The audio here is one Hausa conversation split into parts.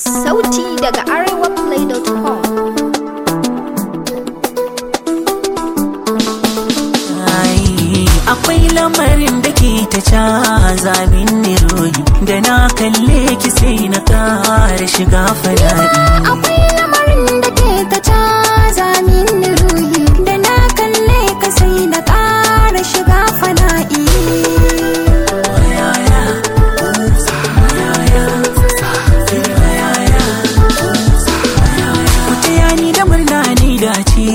Sauti daga arewaplay.com Akwai lamarin da ke ta caza min niroyi da na kalle ki sai na ƙara shiga fada'i. Akwai lamarin da ke ta caza min ruhi da na kalle ka sai na ƙara shiga fana'i. Ku taya ni da murna ni dace,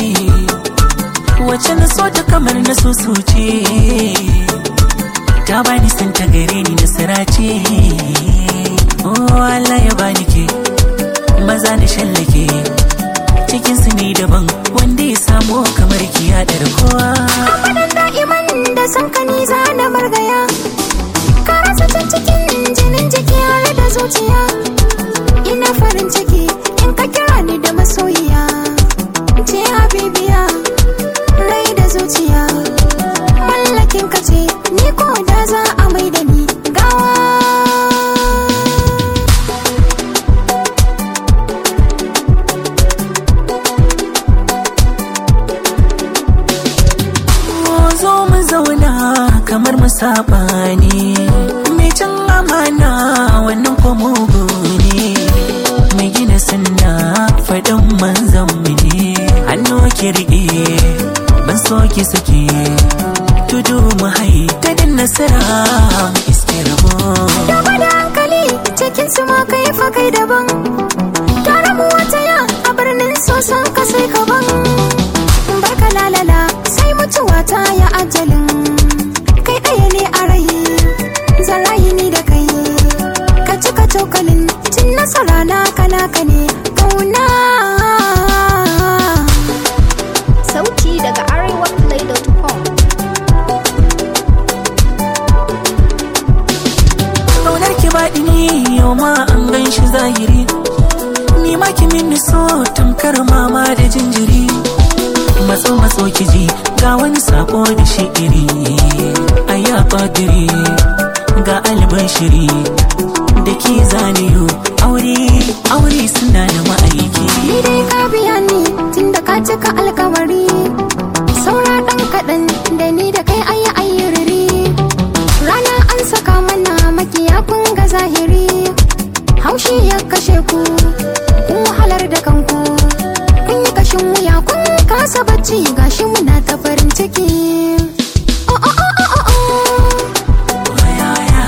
wacce na so ta kamar na so ce. Ta bani san ta gare ni nasara ce. Oh Allah ya bani ke, maza na shallake. Cikinsu ne daban wanda ya samu kamar ki ya kowa. Abadan da'iman da san ka ni za na margaya. Ka rasa can cikin jinin jiki har da zuciya. Ina farin ciki in ka kira ni da masoyiya. Ce habibiya, rai da zuciya. Mallakin ka ce, ni ko da za a mai da ni gawa. zo mu zauna kamar mu saba ne mai can amana wannan ko mugu ne mai gina sunna faɗin manzan mu ne hannu ki riƙe ban so ki sake tudu mu hai ta din nasara mu iske rabo Dama da hankali cikin su ma kai fa kai daban. Tare mu wata ya a birnin sosan ka sai ka ban. Barka lalala sai mutuwa ta ya ajalin. Kai ɗaya ne a rai, zan rayu ni da kai. Ka cika cokalin cin nasara na kana ka ne kauna. Sauti daga arewaplay.com Kaunar ki baɗi ne yau ma an gan shi zahiri Ni ma ki mini so tamkar mama da jinjiri Matso matso ki ji ga wani sako da shi'iri Aya ƙadiri ga albashiri Da ki zaniyo aure aure suna da ma'aiki Ni dai ka biya ni tunda ka cika alkawari Saura ɗan kaɗan da ni da kai ayi ayyuriri Rana an saka mana makiya kun ga zahiri Haushi ya kashe ku, kun wahalar da kanku Kun yi kashin wuya kun kasa bacci gashi muna ta farin ciki Oh, oh, oh, oh, oh, oh.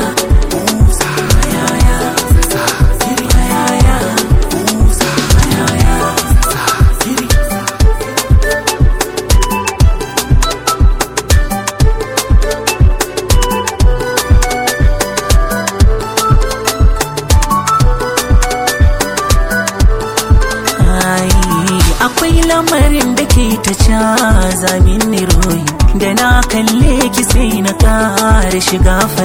Ai, akwai lamarin da ke ta caza min royi da na kalle ki sai na ƙara shiga